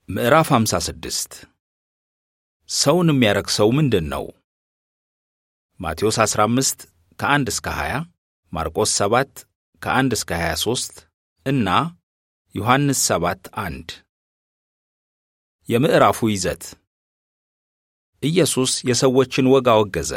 ምዕራፍ 56 ሰውን የሚያረክሰው ምንድን ነው? ማቴዎስ 15 ከ1 እስከ 20፣ ማርቆስ 7 ከ1 እስከ 23 እና ዮሐንስ 7 1። የምዕራፉ ይዘት ኢየሱስ የሰዎችን ወግ አወገዘ።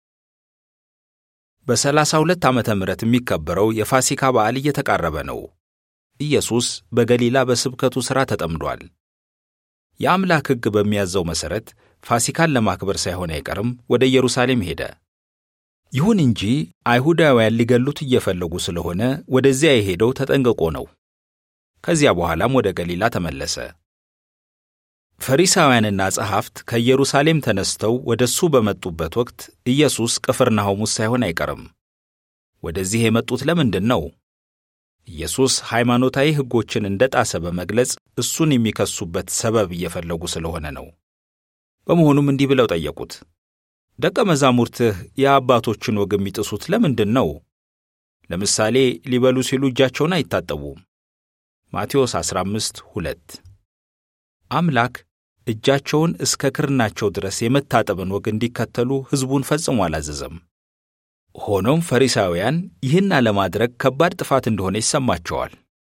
በሰላሳ ሁለት ዓመተ ምሕረት የሚከበረው የፋሲካ በዓል እየተቃረበ ነው። ኢየሱስ በገሊላ በስብከቱ ሥራ ተጠምዷል። የአምላክ ሕግ በሚያዘው መሠረት ፋሲካን ለማክበር ሳይሆን አይቀርም ወደ ኢየሩሳሌም ሄደ። ይሁን እንጂ አይሁዳውያን ሊገሉት እየፈለጉ ስለሆነ ወደዚያ የሄደው ተጠንቅቆ ነው። ከዚያ በኋላም ወደ ገሊላ ተመለሰ። ፈሪሳውያንና ጸሐፍት ከኢየሩሳሌም ተነስተው ወደ እሱ በመጡበት ወቅት ኢየሱስ ቅፍርናሆም ውስጥ ሳይሆን አይቀርም። ወደዚህ የመጡት ለምንድን ነው? ኢየሱስ ሃይማኖታዊ ሕጎችን እንደ ጣሰ በመግለጽ እሱን የሚከሱበት ሰበብ እየፈለጉ ስለሆነ ነው። በመሆኑም እንዲህ ብለው ጠየቁት፣ ደቀ መዛሙርትህ የአባቶችን ወግ የሚጥሱት ለምንድን ነው? ለምሳሌ ሊበሉ ሲሉ እጃቸውን አይታጠቡም። ማቴዎስ 15 2 አምላክ እጃቸውን እስከ ክርናቸው ድረስ የመታጠብን ወግ እንዲከተሉ ሕዝቡን ፈጽሞ አላዘዘም። ሆኖም ፈሪሳውያን ይህን አለማድረግ ከባድ ጥፋት እንደሆነ ይሰማቸዋል።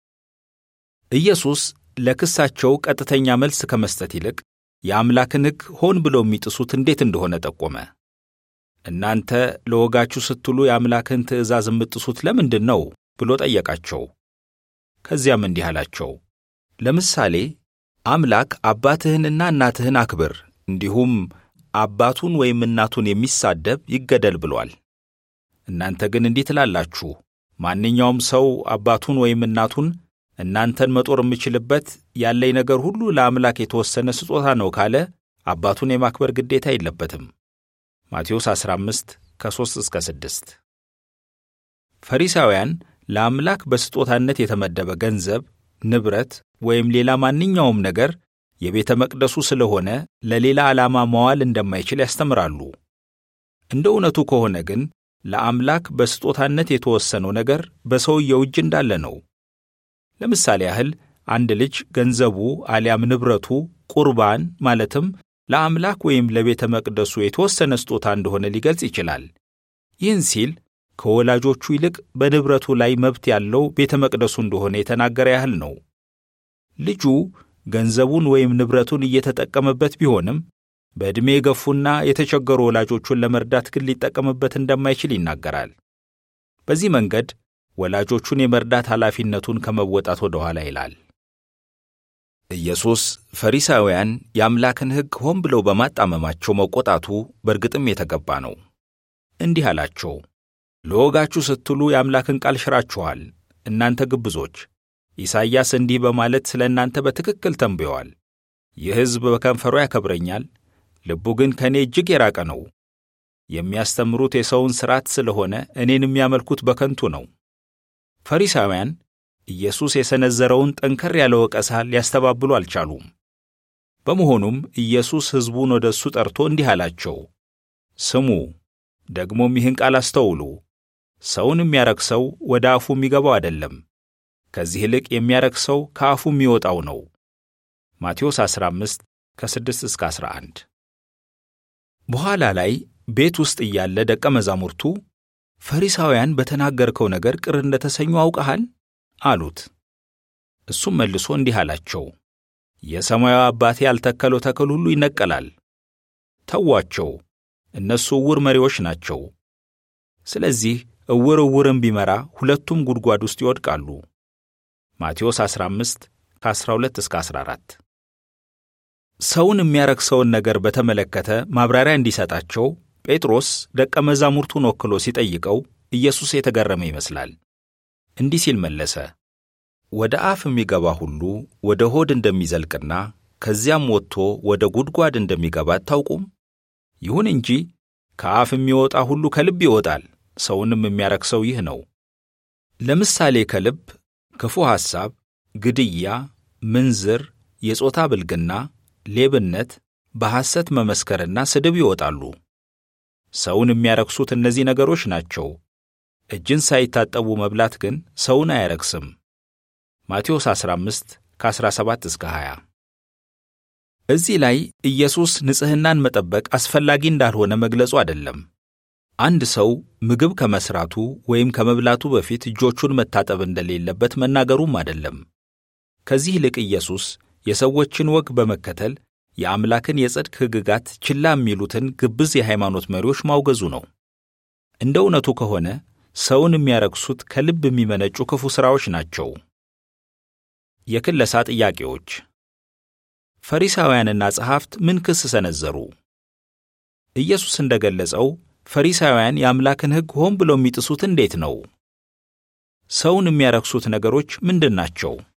ኢየሱስ ለክሳቸው ቀጥተኛ መልስ ከመስጠት ይልቅ የአምላክን ሕግ ሆን ብለው የሚጥሱት እንዴት እንደሆነ ጠቆመ። እናንተ ለወጋችሁ ስትሉ የአምላክን ትእዛዝ የምጥሱት ለምንድን ነው ብሎ ጠየቃቸው። ከዚያም እንዲህ አላቸው፣ ለምሳሌ አምላክ አባትህንና እናትህን አክብር፣ እንዲሁም አባቱን ወይም እናቱን የሚሳደብ ይገደል ብሏል። እናንተ ግን እንዲህ ትላላችሁ፣ ማንኛውም ሰው አባቱን ወይም እናቱን እናንተን መጦር የምችልበት ያለኝ ነገር ሁሉ ለአምላክ የተወሰነ ስጦታ ነው ካለ አባቱን የማክበር ግዴታ የለበትም። ማቴዎስ 15 ከ3 እስከ 6። ፈሪሳውያን ለአምላክ በስጦታነት የተመደበ ገንዘብ፣ ንብረት ወይም ሌላ ማንኛውም ነገር የቤተ መቅደሱ ስለሆነ ለሌላ ዓላማ መዋል እንደማይችል ያስተምራሉ። እንደ እውነቱ ከሆነ ግን ለአምላክ በስጦታነት የተወሰነው ነገር በሰውየው እጅ እንዳለ ነው። ለምሳሌ ያህል አንድ ልጅ ገንዘቡ አሊያም ንብረቱ ቁርባን ማለትም ለአምላክ ወይም ለቤተ መቅደሱ የተወሰነ ስጦታ እንደሆነ ሊገልጽ ይችላል። ይህን ሲል ከወላጆቹ ይልቅ በንብረቱ ላይ መብት ያለው ቤተ መቅደሱ እንደሆነ የተናገረ ያህል ነው። ልጁ ገንዘቡን ወይም ንብረቱን እየተጠቀመበት ቢሆንም በዕድሜ የገፉና የተቸገሩ ወላጆቹን ለመርዳት ግን ሊጠቀምበት እንደማይችል ይናገራል። በዚህ መንገድ ወላጆቹን የመርዳት ኃላፊነቱን ከመወጣት ወደ ኋላ ይላል። ኢየሱስ ፈሪሳውያን የአምላክን ሕግ ሆን ብለው በማጣመማቸው መቆጣቱ በእርግጥም የተገባ ነው። እንዲህ አላቸው፣ ለወጋችሁ ስትሉ የአምላክን ቃል ሽራችኋል፣ እናንተ ግብዞች። ኢሳይያስ እንዲህ በማለት ስለ እናንተ በትክክል ተንብዮአል። ይህ ሕዝብ በከንፈሩ ያከብረኛል፣ ልቡ ግን ከእኔ እጅግ የራቀ ነው። የሚያስተምሩት የሰውን ሥርዓት ስለሆነ እኔን የሚያመልኩት በከንቱ ነው። ፈሪሳውያን ኢየሱስ የሰነዘረውን ጠንከር ያለ ወቀሳ ሊያስተባብሉ አልቻሉም። በመሆኑም ኢየሱስ ሕዝቡን ወደ እሱ ጠርቶ እንዲህ አላቸው፣ ስሙ፣ ደግሞም ይህን ቃል አስተውሉ። ሰውን የሚያረክሰው ወደ አፉ የሚገባው አይደለም፣ ከዚህ ይልቅ የሚያረክሰው ከአፉ የሚወጣው ነው። ማቴዎስ 15 ከ6 እስከ 11። በኋላ ላይ ቤት ውስጥ እያለ ደቀ መዛሙርቱ ፈሪሳውያን በተናገርከው ነገር ቅር እንደተሰኙ አውቀሃል አሉት። እሱም መልሶ እንዲህ አላቸው፣ የሰማያዊ አባቴ ያልተከለው ተክል ሁሉ ይነቀላል። ተዋቸው፣ እነሱ ዕውር መሪዎች ናቸው። ስለዚህ ዕውር ዕውርን ቢመራ ሁለቱም ጉድጓድ ውስጥ ይወድቃሉ። ማቴዎስ 15 ከ12 እስከ 14። ሰውን የሚያረክሰውን ነገር በተመለከተ ማብራሪያ እንዲሰጣቸው ጴጥሮስ ደቀ መዛሙርቱን ወክሎ ሲጠይቀው ኢየሱስ የተገረመ ይመስላል። እንዲህ ሲል መለሰ፣ ወደ አፍ የሚገባ ሁሉ ወደ ሆድ እንደሚዘልቅና ከዚያም ወጥቶ ወደ ጉድጓድ እንደሚገባ አታውቁም? ይሁን እንጂ ከአፍ የሚወጣ ሁሉ ከልብ ይወጣል፣ ሰውንም የሚያረክሰው ይህ ነው። ለምሳሌ ከልብ ክፉ ሐሳብ፣ ግድያ፣ ምንዝር፣ የጾታ ብልግና፣ ሌብነት፣ በሐሰት መመስከርና ስድብ ይወጣሉ። ሰውን የሚያረክሱት እነዚህ ነገሮች ናቸው። እጅን ሳይታጠቡ መብላት ግን ሰውን አያረክስም። ማቴዎስ 15 ከ17 እስከ 20 እዚህ ላይ ኢየሱስ ንጽሕናን መጠበቅ አስፈላጊ እንዳልሆነ መግለጹ አይደለም። አንድ ሰው ምግብ ከመስራቱ ወይም ከመብላቱ በፊት እጆቹን መታጠብ እንደሌለበት መናገሩም አይደለም። ከዚህ ይልቅ ኢየሱስ የሰዎችን ወግ በመከተል የአምላክን የጽድቅ ሕግጋት ችላ የሚሉትን ግብዝ የሃይማኖት መሪዎች ማውገዙ ነው። እንደ እውነቱ ከሆነ ሰውን የሚያረክሱት ከልብ የሚመነጩ ክፉ ሥራዎች ናቸው። የክለሳ ጥያቄዎች ፈሪሳውያንና ጸሐፍት ምን ክስ ሰነዘሩ? ኢየሱስ እንደ ገለጸው ፈሪሳውያን የአምላክን ሕግ ሆን ብለው የሚጥሱት እንዴት ነው? ሰውን የሚያረክሱት ነገሮች ምንድን ናቸው?